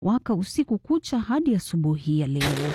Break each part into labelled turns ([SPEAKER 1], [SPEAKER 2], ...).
[SPEAKER 1] waka usiku kucha hadi asubuhi ya leo.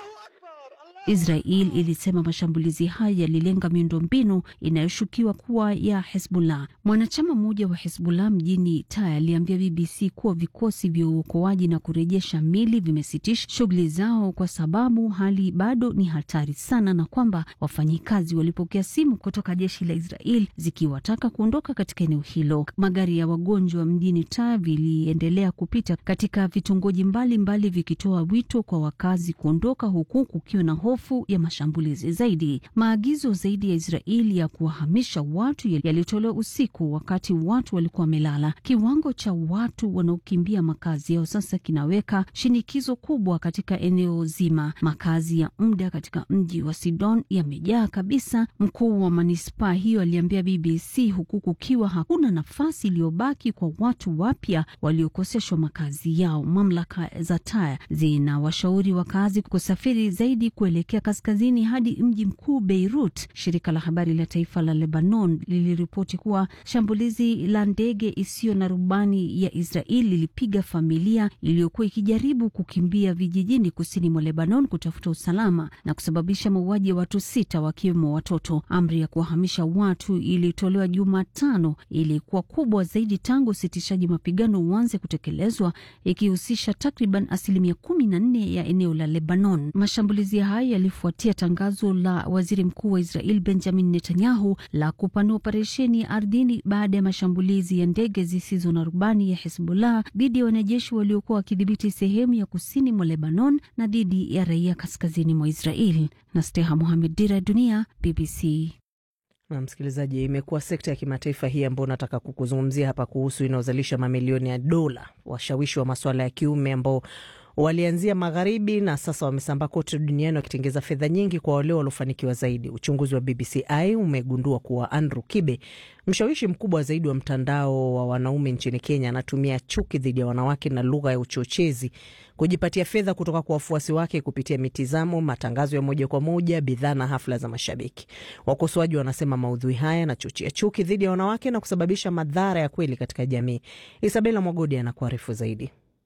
[SPEAKER 1] Israel ilisema mashambulizi haya yalilenga miundombinu inayoshukiwa kuwa ya Hezbollah. Mwanachama mmoja wa Hezbollah mjini Taya aliambia BBC kuwa vikosi vya uokoaji na kurejesha mili vimesitisha shughuli zao kwa sababu hali bado ni hatari sana, na kwamba wafanyikazi walipokea simu kutoka jeshi la Israel zikiwataka kuondoka katika eneo hilo. Magari ya wagonjwa mjini Taya viliendelea kupita katika vitongoji mbalimbali vikitoa wito kwa wakazi kuondoka, huku kukiwa na hofu ya mashambulizi zaidi. Maagizo zaidi ya Israeli ya kuwahamisha watu yalitolewa usiku wakati watu walikuwa wamelala. Kiwango cha watu wanaokimbia makazi yao sasa kinaweka shinikizo kubwa katika eneo zima. Makazi ya muda katika mji wa Sidon yamejaa kabisa, mkuu wa manispaa hiyo aliambia BBC, huku kukiwa hakuna nafasi iliyobaki kwa watu wapya waliokoseshwa makazi yao. Mamlaka za Taya zinawashauri wakazi kusafiri zaidi kuelekea kaskazini hadi mji mkuu Beirut. Shirika la habari la taifa la Lebanon liliripoti kuwa shambulizi la ndege isiyo na rubani ya Israeli lilipiga familia iliyokuwa ikijaribu kukimbia vijijini kusini mwa Lebanon kutafuta usalama na kusababisha mauaji ya watu sita wakiwemo watoto. Amri ya kuwahamisha watu ilitolewa Jumatano, ilikuwa kubwa zaidi tangu usitishaji mapigano uanze kutekelezwa, ikihusisha takriban asilimia kumi na nne ya eneo la Lebanon. Mashambulizi haya yalifuatia tangazo la waziri mkuu wa Israel Benjamin Netanyahu la kupanua operesheni ya ardhini baada ya mashambulizi ya ndege zisizo na rubani ya Hezbollah dhidi ya wanajeshi waliokuwa wakidhibiti sehemu ya kusini mwa Lebanon na dhidi ya raia kaskazini mwa Israel. na Steha Mohamed, Dira ya Dunia, BBC.
[SPEAKER 2] Na msikilizaji, imekuwa sekta ya kimataifa hii ambayo nataka kukuzungumzia hapa kuhusu inayozalisha mamilioni ya dola, washawishi wa masuala ya kiume ambao walianzia magharibi na sasa wamesambaa kote duniani wakitengeza fedha nyingi kwa wale waliofanikiwa zaidi. Uchunguzi wa BBCI umegundua kuwa Andrew Kibe, mshawishi mkubwa zaidi wa mtandao wa wanaume nchini Kenya, anatumia chuki dhidi ya wanawake na lugha ya uchochezi kujipatia fedha kutoka kwa wafuasi wake kupitia mitizamo, matangazo ya moja kwa moja, bidhaa na hafla za mashabiki. Wakosoaji wanasema maudhui haya yanachochea chuki dhidi ya wanawake na kusababisha madhara ya kweli katika jamii. Isabela Mwagodi anakuarifu zaidi.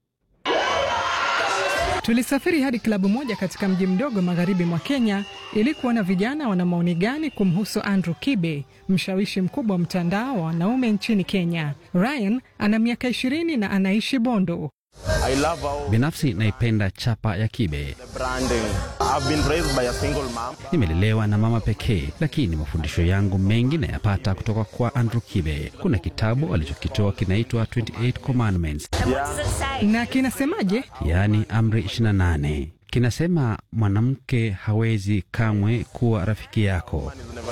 [SPEAKER 3] Tulisafiri hadi klabu moja katika mji mdogo magharibi mwa Kenya ili kuona vijana wana maoni gani kumhusu Andrew Kibe, mshawishi mkubwa wa mtandao wa wanaume nchini Kenya. Ryan ana miaka ishirini na anaishi Bondo.
[SPEAKER 4] Binafsi naipenda chapa ya Kibe. Nimelelewa na mama pekee, lakini mafundisho yangu mengi nayapata kutoka kwa Andrew Kibe. Kuna kitabu alichokitoa kinaitwa 28 Commandments,
[SPEAKER 3] Na kinasemaje?
[SPEAKER 4] yaani amri 28. Kinasema mwanamke hawezi kamwe kuwa rafiki yako.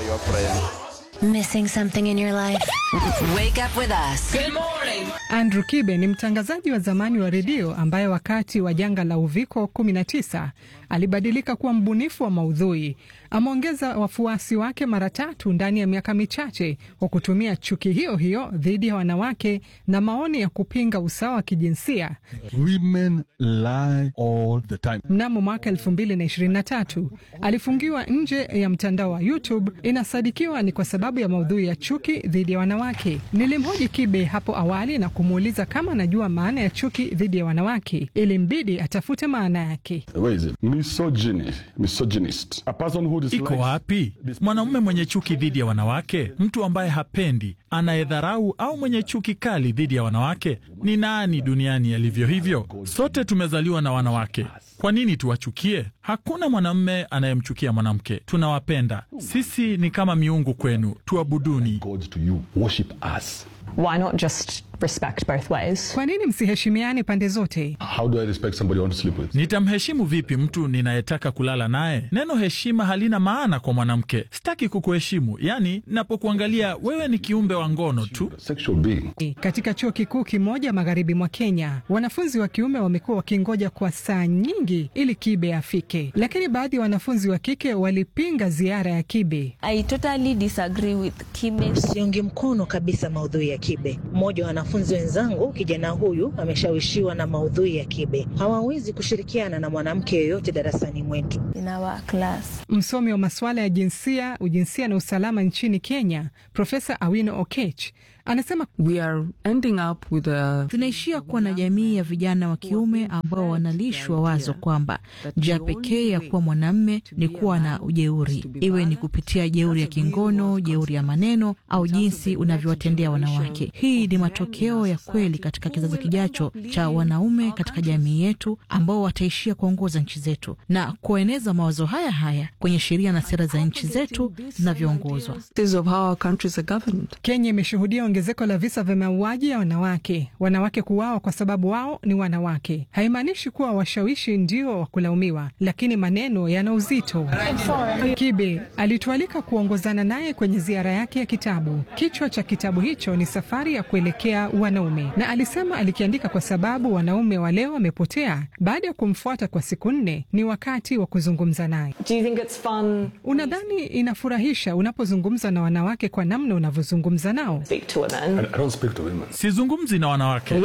[SPEAKER 5] Missing something in your life? Wake up with us.
[SPEAKER 3] Andrew Kibe ni mtangazaji wa zamani wa redio ambaye wakati wa janga la uviko 19 alibadilika kuwa mbunifu wa maudhui. Ameongeza wafuasi wake mara tatu ndani ya miaka michache kwa kutumia chuki hiyo hiyo dhidi ya wanawake na maoni ya kupinga usawa wa kijinsia.
[SPEAKER 6] Women lie all the time.
[SPEAKER 3] Mnamo mwaka 2023 alifungiwa nje ya mtandao wa YouTube. Inasadikiwa ni kwa sababu ya maudhui ya chuki dhidi ya wanawake. Nilimhoji Kibe hapo awali na kumuuliza kama anajua maana ya chuki dhidi ya wanawake. Ilimbidi atafute maana yake.
[SPEAKER 6] Where is it? Misogyny. Misogynist. A person who dislikes...
[SPEAKER 7] Iko wapi mwanamume mwenye chuki dhidi ya wanawake? Mtu ambaye hapendi, anayedharau au mwenye chuki kali dhidi ya wanawake? Ni nani duniani alivyo hivyo? Sote tumezaliwa na wanawake. Kwa nini tuwachukie? Hakuna mwanamume anayemchukia mwanamke. Tunawapenda. Sisi ni kama miungu kwenu, tuabuduni.
[SPEAKER 6] God to you. Worship us.
[SPEAKER 8] why not just respect both ways?
[SPEAKER 3] Kwa nini msiheshimiane pande zote?
[SPEAKER 6] How do I respect somebody I want to sleep with?
[SPEAKER 7] Nitamheshimu vipi mtu ninayetaka kulala naye? Neno heshima halina maana kwa mwanamke. Sitaki kukuheshimu, yaani napokuangalia wewe ni kiumbe wa ngono tu.
[SPEAKER 6] Sexual being.
[SPEAKER 3] Katika chuo kikuu kimoja magharibi mwa Kenya, wanafunzi wa kiume wamekuwa wakingoja kwa saa nyingi ili Kibe afike, lakini baadhi ya wanafunzi wa kike walipinga ziara ya Kibe.
[SPEAKER 9] I totally disagree with Kibe.
[SPEAKER 10] Siungi mkono kabisa maudhui ya Kibe. Mmoja wa wanafunzi wenzangu, kijana huyu ameshawishiwa na maudhui ya Kibe. Hawawezi kushirikiana na mwanamke yoyote darasani mwetu.
[SPEAKER 9] In our class.
[SPEAKER 3] Msomi wa masuala ya jinsia, ujinsia na usalama nchini Kenya, Profesa Awino Okech Anasema
[SPEAKER 11] We are ending up with a...
[SPEAKER 12] tunaishia kuwa na jamii ya vijana wa kiume ambao wanalishwa wazo kwamba njia pekee ya kuwa mwanamme ni kuwa na ujeuri, iwe ni kupitia jeuri ya kingono, jeuri ya maneno au jinsi unavyowatendea wanawake. Hii ni matokeo ya kweli katika kizazi kijacho cha wanaume katika jamii yetu ambao wataishia kuongoza nchi zetu na kueneza mawazo haya haya kwenye sheria na sera za nchi zetu zinavyoongozwa.
[SPEAKER 3] Kenya imeshuhudia ongezeko la visa vya mauaji ya wanawake. Wanawake kuuawa kwa sababu wao ni wanawake haimaanishi kuwa washawishi ndio wa kulaumiwa, lakini maneno yana uzito. Kibe alitualika kuongozana naye kwenye ziara yake ya kitabu. Kichwa cha kitabu hicho ni Safari ya Kuelekea Wanaume, na alisema alikiandika kwa sababu wanaume wa leo wamepotea. Baada ya kumfuata kwa siku nne, ni wakati wa kuzungumza naye. Unadhani inafurahisha unapozungumza na wanawake kwa namna unavyozungumza nao?
[SPEAKER 7] Sizungumzi na wanawake.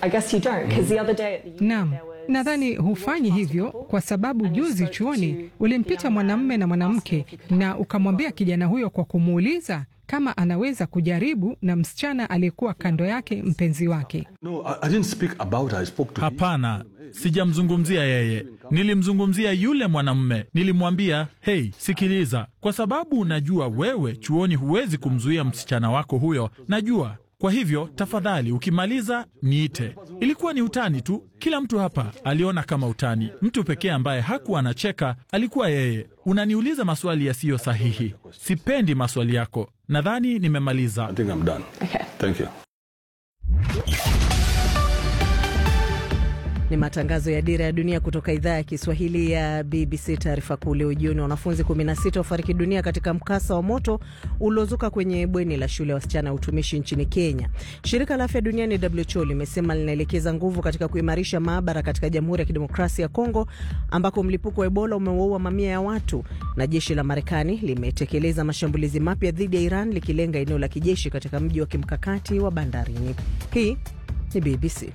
[SPEAKER 3] Naam, nadhani hufanyi hivyo kwa sababu juzi chuoni ulimpita mwanamume na mwanamke na ukamwambia kijana huyo kwa kumuuliza kama anaweza kujaribu na msichana aliyekuwa kando yake mpenzi wake.
[SPEAKER 6] No, I, I didn't speak about her. I spoke to
[SPEAKER 7] Hapana, sijamzungumzia yeye, nilimzungumzia yule mwanamume. Nilimwambia, hei, sikiliza, kwa sababu najua wewe chuoni huwezi kumzuia msichana wako huyo, najua kwa hivyo tafadhali, ukimaliza niite. Ilikuwa ni utani tu, kila mtu hapa aliona kama utani. Mtu pekee ambaye hakuwa anacheka alikuwa yeye. Unaniuliza maswali yasiyo sahihi, sipendi maswali yako. Nadhani nimemaliza.
[SPEAKER 6] I think I'm done.
[SPEAKER 8] Okay.
[SPEAKER 6] Thank you.
[SPEAKER 2] Ni matangazo ya Dira ya Dunia kutoka idhaa ya Kiswahili ya BBC. Taarifa kuu leo jioni, wanafunzi 16 wafariki dunia katika mkasa wa moto uliozuka kwenye bweni la shule ya wasichana ya utumishi nchini Kenya. Shirika la Afya Duniani WHO limesema linaelekeza nguvu katika kuimarisha maabara katika Jamhuri ya Kidemokrasia ya Kongo ambako mlipuko wa Ebola umewaua mamia ya watu, na jeshi la Marekani limetekeleza mashambulizi mapya dhidi ya Iran likilenga eneo la kijeshi katika mji wa kimkakati wa bandarini. Hii ni BBC.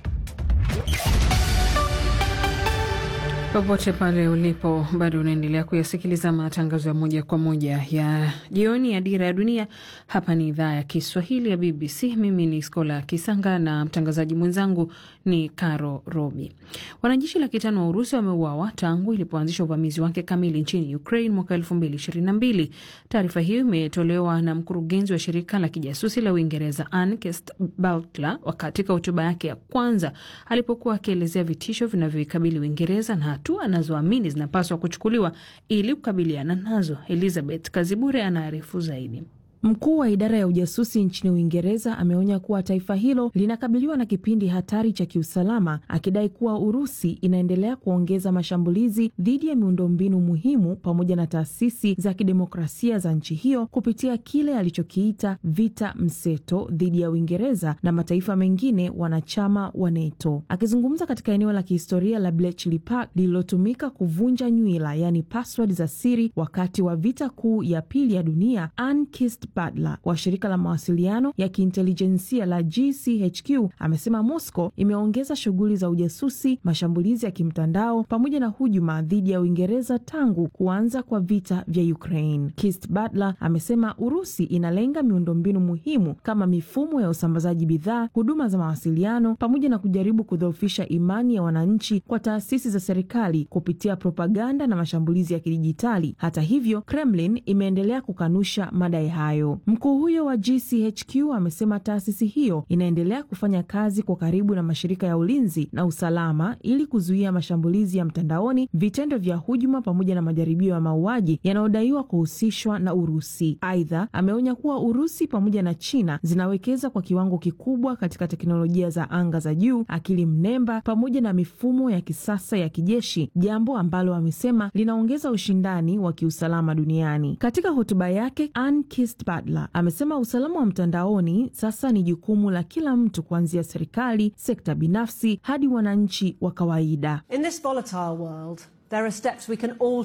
[SPEAKER 13] Popote pale ulipo, bado unaendelea kuyasikiliza matangazo ya moja kwa moja ya jioni ya Dira ya Dunia. Hapa ni idhaa ya Kiswahili ya BBC. Mimi ni Skola Kisanga na mtangazaji mwenzangu ni Caro Robi. Wanajeshi laki tano wa Urusi wameuawa tangu ilipoanzisha uvamizi wake kamili nchini Ukraine mwaka elfu mbili ishirini na mbili. Taarifa hiyo imetolewa na mkurugenzi wa shirika la kijasusi la Uingereza Ann Butler katika hotuba yake ya kwanza alipokuwa akielezea vitisho vinavyoikabili Uingereza na hatua anazoamini zinapaswa kuchukuliwa ili kukabiliana nazo. Elizabeth Kazibure anaarifu zaidi.
[SPEAKER 14] Mkuu wa idara ya ujasusi nchini Uingereza ameonya kuwa taifa hilo linakabiliwa na kipindi hatari cha kiusalama, akidai kuwa Urusi inaendelea kuongeza mashambulizi dhidi ya miundombinu muhimu pamoja na taasisi za kidemokrasia za nchi hiyo kupitia kile alichokiita vita mseto dhidi ya Uingereza na mataifa mengine wanachama wa NATO. Akizungumza katika eneo la kihistoria la Bletchley Park lililotumika kuvunja nywila, yaani password za siri wakati wa vita kuu ya pili ya dunia, Ann Butler wa shirika la mawasiliano ya kiintelijensia la GCHQ amesema Moscow imeongeza shughuli za ujasusi, mashambulizi ya kimtandao pamoja na hujuma dhidi ya Uingereza tangu kuanza kwa vita vya Ukraine. Kist Butler amesema Urusi inalenga miundombinu muhimu kama mifumo ya usambazaji bidhaa, huduma za mawasiliano pamoja na kujaribu kudhoofisha imani ya wananchi kwa taasisi za serikali kupitia propaganda na mashambulizi ya kidijitali. Hata hivyo, Kremlin imeendelea kukanusha madai hayo. Mkuu huyo wa GCHQ amesema taasisi hiyo inaendelea kufanya kazi kwa karibu na mashirika ya ulinzi na usalama ili kuzuia mashambulizi ya mtandaoni, vitendo vya hujuma pamoja na majaribio ya mauaji yanayodaiwa kuhusishwa na Urusi. Aidha, ameonya kuwa Urusi pamoja na China zinawekeza kwa kiwango kikubwa katika teknolojia za anga za juu, akili mnemba pamoja na mifumo ya kisasa ya kijeshi, jambo ambalo amesema linaongeza ushindani wa kiusalama duniani. Katika hotuba yake Ann Butler amesema usalama wa mtandaoni sasa ni jukumu la kila mtu kuanzia serikali, sekta binafsi hadi wananchi wa kawaida.
[SPEAKER 15] In this volatile world, there are steps we can all take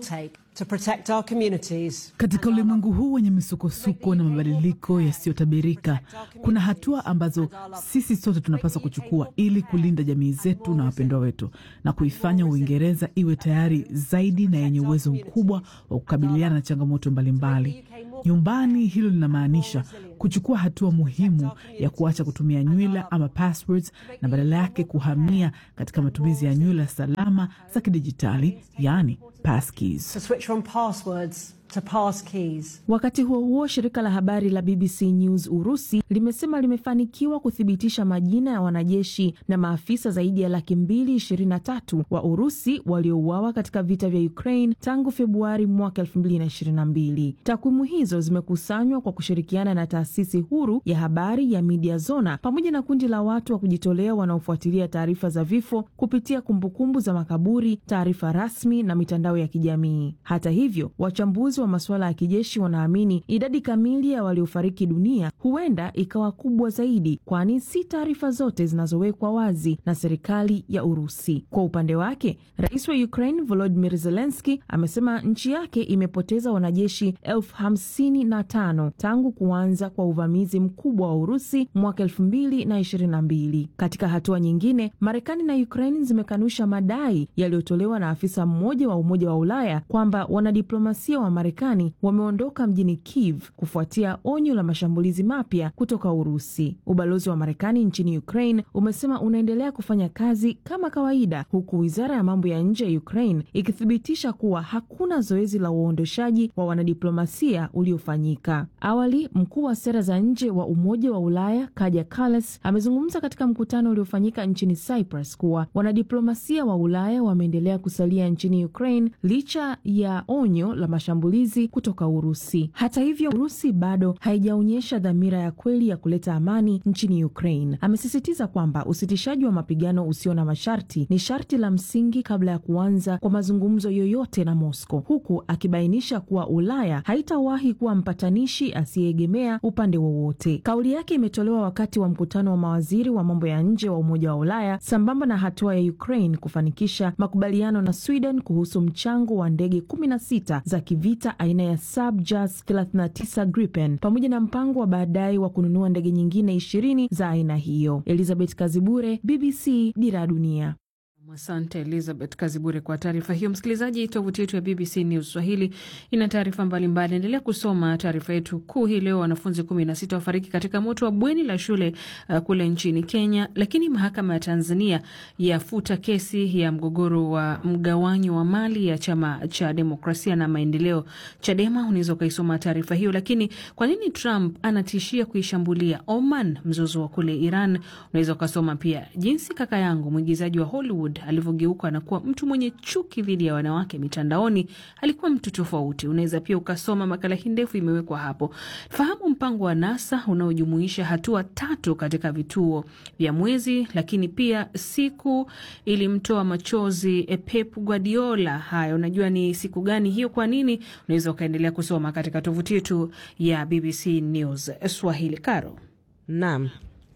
[SPEAKER 15] to protect our communities.
[SPEAKER 16] Katika ulimwengu huu wenye misukosuko na mabadiliko yasiyotabirika, kuna hatua ambazo sisi sote tunapaswa kuchukua ili kulinda jamii zetu na wapendwa wetu na kuifanya Uingereza iwe tayari zaidi na yenye uwezo mkubwa wa kukabiliana na changamoto mbalimbali. Nyumbani, hilo linamaanisha kuchukua hatua muhimu ya kuacha kutumia nywila ama passwords na badala yake kuhamia katika matumizi ya nywila salama za kidijitali, yaani passkeys.
[SPEAKER 15] To switch from passwords to pass keys.
[SPEAKER 14] Wakati huo huo, shirika la habari la BBC News Urusi limesema limefanikiwa kuthibitisha majina ya wanajeshi na maafisa zaidi ya laki mbili ishirini na tatu wa Urusi waliouawa katika vita vya Ukraine tangu Februari mwaka elfu mbili na ishirini na mbili. Takwimu hizo zimekusanywa kwa kushirikiana na taasisi huru ya habari ya Media Zona pamoja na kundi la watu wa kujitolea wanaofuatilia taarifa za vifo kupitia kumbukumbu za makaburi, taarifa rasmi na mitandao ya kijamii. Hata hivyo, wachambuzi wa masuala ya kijeshi wanaamini idadi kamili ya waliofariki dunia huenda ikawa kubwa zaidi, kwani si taarifa zote zinazowekwa wazi na serikali ya Urusi. Kwa upande wake, rais wa Ukraine Volodymyr Zelensky amesema nchi yake imepoteza wanajeshi elfu hamsini na tano tangu kuanza kwa uvamizi mkubwa wa Urusi mwaka elfu mbili na ishirini na mbili. Katika hatua nyingine, Marekani na Ukraine zimekanusha madai yaliyotolewa na afisa mmoja wa Umoja wa Ulaya kwamba wanadiplomasia wa Marekani wameondoka mjini Kiev kufuatia onyo la mashambulizi mapya kutoka Urusi. Ubalozi wa Marekani nchini Ukraine umesema unaendelea kufanya kazi kama kawaida, huku wizara ya mambo ya nje ya Ukraine ikithibitisha kuwa hakuna zoezi la uondoshaji wa wanadiplomasia uliofanyika. Awali, mkuu wa sera za nje wa Umoja wa Ulaya Kaja Kallas amezungumza katika mkutano uliofanyika nchini Cyprus kuwa wanadiplomasia wa Ulaya wameendelea kusalia nchini Ukraine licha ya onyo la mashambulizi kutoka Urusi. Hata hivyo, Urusi bado haijaonyesha dhamira ya kweli ya kuleta amani nchini Ukraine. Amesisitiza kwamba usitishaji wa mapigano usio na masharti ni sharti la msingi kabla ya kuanza kwa mazungumzo yoyote na Moscow, huku akibainisha kuwa Ulaya haitawahi kuwa mpatanishi asiyeegemea upande wowote. Kauli yake imetolewa wakati wa mkutano wa mawaziri wa mambo ya nje wa Umoja wa Ulaya sambamba na hatua ya Ukraine kufanikisha makubaliano na Sweden kuhusu mchango wa ndege 16 za kivita aina ya Subjas 39 Gripen pamoja na mpango wa baadaye wa kununua ndege nyingine ishirini za aina hiyo. Elizabeth Kazibure, BBC, Dira ya Dunia.
[SPEAKER 13] Asante Elizabeth Kazibure kwa taarifa hiyo. Msikilizaji, tovuti yetu ya BBC News Swahili ina taarifa mbalimbali. Endelea kusoma taarifa yetu kuu hii leo. Wanafunzi kumi na sita wafariki katika moto wa bweni la shule uh, kule nchini Kenya, lakini mahakama ya Tanzania yafuta kesi ya mgogoro wa mgawanyo wa mali ya chama cha demokrasia na maendeleo Chadema. Unaweza ukaisoma taarifa hiyo. Lakini kwa nini Trump anatishia kuishambulia Oman, mzozo wa kule Iran? Unaweza ukasoma pia jinsi kaka yangu mwigizaji wa Hollywood alivyogeuka na kuwa mtu mwenye chuki dhidi ya wanawake mitandaoni. Alikuwa mtu tofauti. Unaweza pia ukasoma makala hii ndefu, imewekwa hapo. Fahamu mpango wa NASA unaojumuisha hatua tatu katika vituo vya mwezi, lakini pia siku ilimtoa machozi Pep Guardiola. Haya, unajua ni siku gani hiyo? Kwa nini? Unaweza ukaendelea kusoma katika tovuti yetu ya BBC News Swahili. Karo,
[SPEAKER 2] naam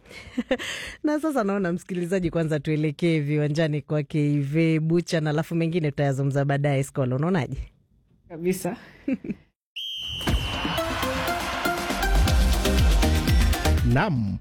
[SPEAKER 2] na sasa naona msikilizaji, kwanza tuelekee viwanjani kwake Ive Bucha na alafu mengine tutayazungumza baadaye. Skola, unaonaje?
[SPEAKER 13] Kabisa.
[SPEAKER 17] Nam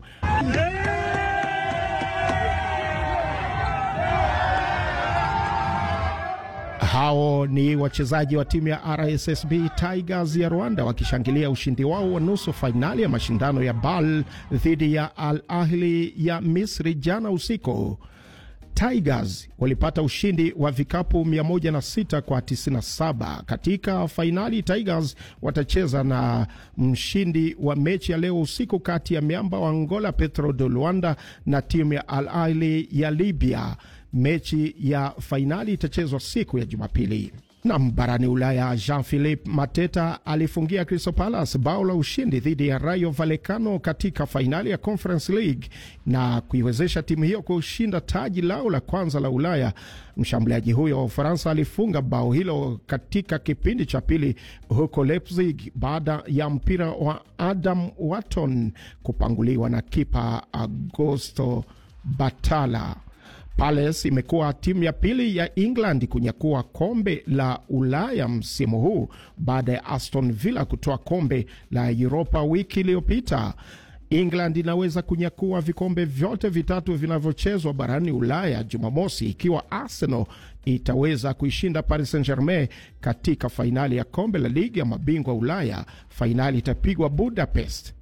[SPEAKER 17] hao ni wachezaji wa timu ya RSSB Tigers ya Rwanda wakishangilia ushindi wao wa nusu fainali ya mashindano ya BAL dhidi ya Al Ahli ya Misri jana usiku. Tigers walipata ushindi wa vikapu 106 kwa 97. Katika fainali, Tigers watacheza na mshindi wa mechi ya leo usiku kati ya miamba wa Angola Petro de Luanda na timu ya Al Ahli ya Libya. Mechi ya fainali itachezwa siku ya Jumapili. Nam barani Ulaya, Jean Philippe Mateta alifungia Crystal Palace bao la ushindi dhidi ya Rayo Vallecano katika fainali ya Conference League na kuiwezesha timu hiyo kushinda taji lao la kwanza la Ulaya. Mshambuliaji huyo wa Ufaransa alifunga bao hilo katika kipindi cha pili huko Leipzig baada ya mpira wa Adam Wharton kupanguliwa na kipa Augusto Batala. Palace imekuwa timu ya pili ya England kunyakua kombe la Ulaya msimu huu baada ya Aston Villa kutoa kombe la Europa wiki iliyopita. England inaweza kunyakua vikombe vyote vitatu vinavyochezwa barani Ulaya Jumamosi ikiwa Arsenal itaweza kuishinda Paris Saint-Germain katika fainali ya kombe la ligi ya mabingwa Ulaya. Fainali itapigwa Budapest.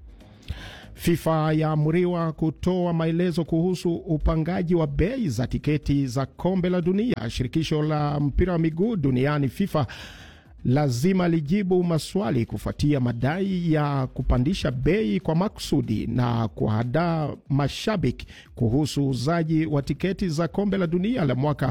[SPEAKER 17] FIFA yaamuriwa kutoa maelezo kuhusu upangaji wa bei za tiketi za kombe la dunia. Shirikisho la mpira wa miguu duniani FIFA lazima lijibu maswali kufuatia madai ya kupandisha bei kwa makusudi na kuhadaa mashabiki kuhusu uuzaji wa tiketi za kombe la dunia la mwaka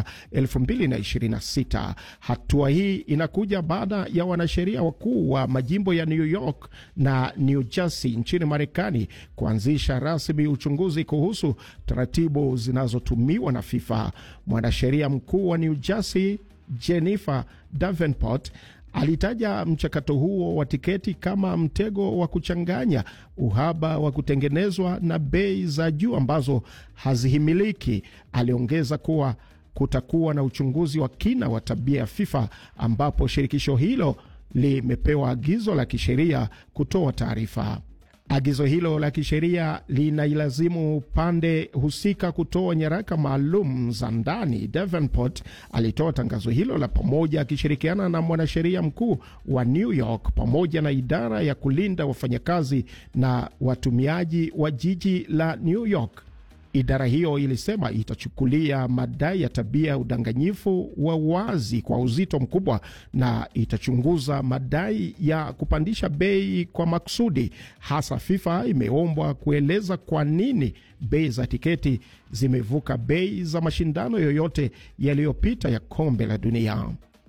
[SPEAKER 17] 2026. Hatua hii inakuja baada ya wanasheria wakuu wa majimbo ya New York na New Jersey nchini Marekani kuanzisha rasmi uchunguzi kuhusu taratibu zinazotumiwa na FIFA. Mwanasheria mkuu wa New Jersey Jennifer Davenport alitaja mchakato huo wa tiketi kama mtego wa kuchanganya, uhaba wa kutengenezwa na bei za juu ambazo hazihimiliki. Aliongeza kuwa kutakuwa na uchunguzi wa kina wa tabia ya FIFA ambapo shirikisho hilo limepewa agizo la kisheria kutoa taarifa. Agizo hilo la kisheria linailazimu pande husika kutoa nyaraka maalum za ndani. Davenport alitoa tangazo hilo la pamoja akishirikiana na mwanasheria mkuu wa New York pamoja na idara ya kulinda wafanyakazi na watumiaji wa jiji la New York. Idara hiyo ilisema itachukulia madai ya tabia ya udanganyifu wa wazi kwa uzito mkubwa na itachunguza madai ya kupandisha bei kwa makusudi. Hasa FIFA imeombwa kueleza kwa nini bei za tiketi zimevuka bei za mashindano yoyote yaliyopita ya kombe la dunia.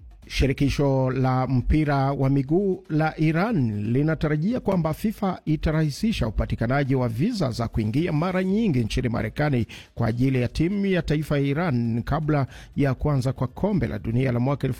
[SPEAKER 17] Shirikisho la mpira wa miguu la Iran linatarajia kwamba FIFA itarahisisha upatikanaji wa viza za kuingia mara nyingi nchini Marekani kwa ajili ya timu ya taifa ya Iran kabla ya kuanza kwa kombe la dunia la mwaka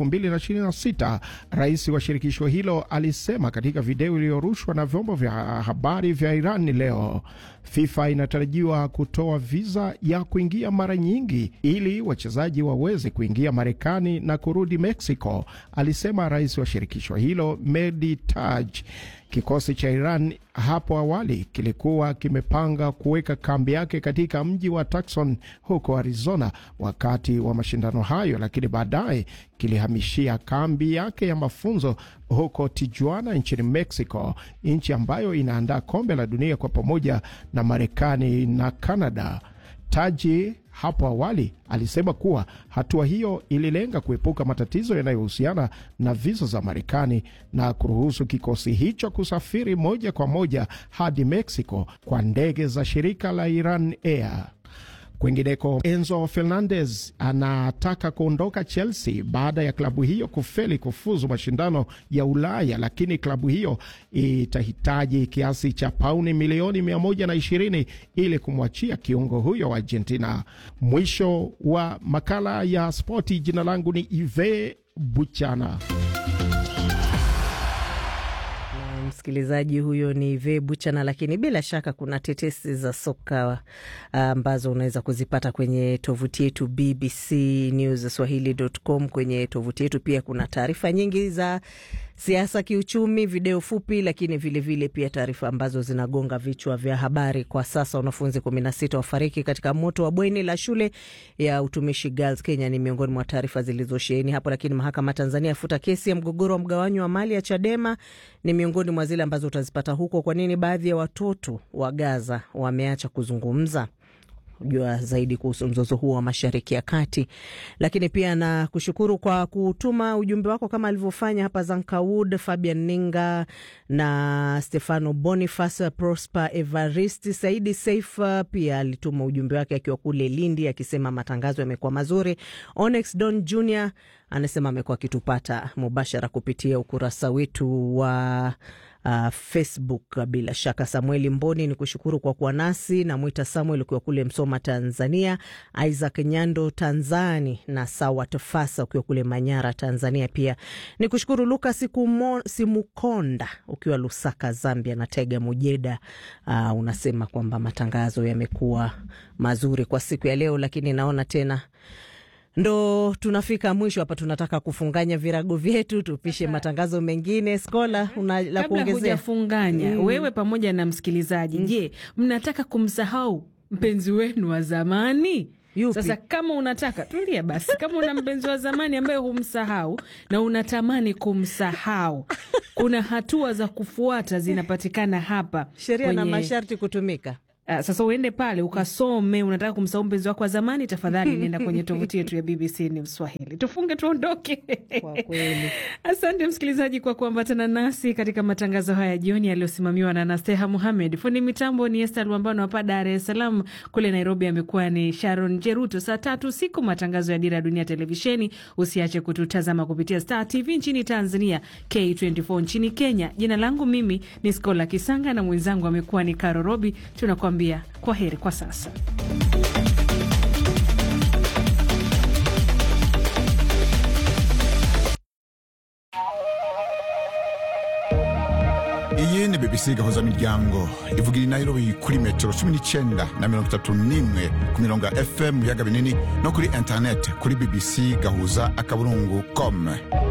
[SPEAKER 17] 2026. Rais wa shirikisho hilo alisema katika video iliyorushwa na vyombo vya habari vya Iran leo. FIFA inatarajiwa kutoa viza ya kuingia mara nyingi ili wachezaji waweze kuingia Marekani na kurudi Mexico, alisema rais wa shirikisho hilo Mehdi Taj. Kikosi cha Iran hapo awali kilikuwa kimepanga kuweka kambi yake katika mji wa Tucson huko Arizona wakati wa mashindano hayo, lakini baadaye kilihamishia kambi yake ya mafunzo huko Tijuana nchini Mexico, nchi ambayo inaandaa kombe la dunia kwa pamoja na Marekani na Canada. Taji hapo awali alisema kuwa hatua hiyo ililenga kuepuka matatizo yanayohusiana na visa za Marekani na kuruhusu kikosi hicho kusafiri moja kwa moja hadi Mexico kwa ndege za shirika la Iran Air. Kwingineko, Enzo Fernandez anataka kuondoka Chelsea baada ya klabu hiyo kufeli kufuzu mashindano ya Ulaya, lakini klabu hiyo itahitaji kiasi cha pauni milioni 120 ili kumwachia kiungo huyo wa Argentina. Mwisho wa makala ya spoti. Jina langu ni Ive Buchana.
[SPEAKER 2] Msikilizaji huyo ni Ve Buchana, lakini bila shaka kuna tetesi za soka ambazo uh, unaweza kuzipata kwenye tovuti yetu BBC News Swahili.com. Kwenye tovuti yetu pia kuna taarifa nyingi za siasa, kiuchumi, video fupi, lakini vilevile vile pia taarifa ambazo zinagonga vichwa vya habari kwa sasa. Wanafunzi kumi na sita wafariki katika moto wa bweni la shule ya utumishi Girls Kenya ni miongoni mwa taarifa zilizosheheni hapo. Lakini mahakama Tanzania yafuta kesi ya mgogoro wa mgawanyo wa mali ya Chadema ni miongoni mwa zile ambazo utazipata huko. Kwa nini baadhi ya watoto wa Gaza wameacha kuzungumza jua zaidi kuhusu mzozo huo wa Mashariki ya Kati. Lakini pia na kushukuru kwa kutuma ujumbe wako kama alivyofanya hapa Zankawood, Fabian Ninga na Stefano Boniface, Prosper Evarist, Saidi Saif pia alituma ujumbe wake akiwa kule Lindi akisema matangazo yamekuwa mazuri. Onyx Don Jr anasema amekuwa akitupata mubashara kupitia ukurasa wetu wa uh, Facebook. Bila shaka, Samueli Mboni ni kushukuru kwa kuwa nasi. Namwita Samuel ukiwa kule Msoma, Tanzania, Isaac Nyando Tanzani na Sawa Tofasa ukiwa kule Manyara, Tanzania. Pia ni kushukuru Lukas Simukonda ukiwa Lusaka, Zambia, na Tega Mujeda. Uh, unasema kwamba matangazo yamekuwa mazuri kwa siku ya leo, lakini naona tena ndo tunafika mwisho hapa. Tunataka kufunganya virago vyetu tupishe matangazo mengine. Skola, una la
[SPEAKER 13] Kabla
[SPEAKER 2] kuongezea?
[SPEAKER 13] hujafunganya
[SPEAKER 2] Mm.
[SPEAKER 13] wewe pamoja na msikilizaji, je, mnataka kumsahau mpenzi wenu wa zamani? Sasa kama unataka tulia basi, kama una mpenzi wa zamani ambaye humsahau na unatamani kumsahau, kuna hatua za kufuata zinapatikana hapa
[SPEAKER 2] Sheria na
[SPEAKER 13] kwenye-
[SPEAKER 2] masharti kutumika.
[SPEAKER 13] Ah, sasa uende pale ukasome. Unataka kumsahau mpenzi wako wa zamani, tafadhali nenda kwenye tovuti yetu ya BBC News Swahili. Tufunge tuondoke. Asante msikilizaji kwa kuambatana nasi katika matangazo haya jioni yaliyosimamiwa na Nasteha Muhamed. Fundi mitambo ni Esther Luambano hapa Dar es Salaam. Kule Nairobi amekuwa ni Sharon Jeruto. Saa tatu usiku matangazo ya Dira ya Dunia Televisheni. Usiache kututazama kupitia Star TV nchini Tanzania, K24 nchini Kenya. Jina langu mimi ni Skola Kisanga na mwenzangu amekuwa ni Karo Robi. Tunakuambia kwa heri kwa sasa.
[SPEAKER 18] iyi ni bbc gahuza miryango ivugira i nairobi kuri metero cumi n'icyenda na mirongo itatu n'imwe ku mirongo ya fm mu biyaga binini no kuri interineti kuri bbc gahuza akaburungu com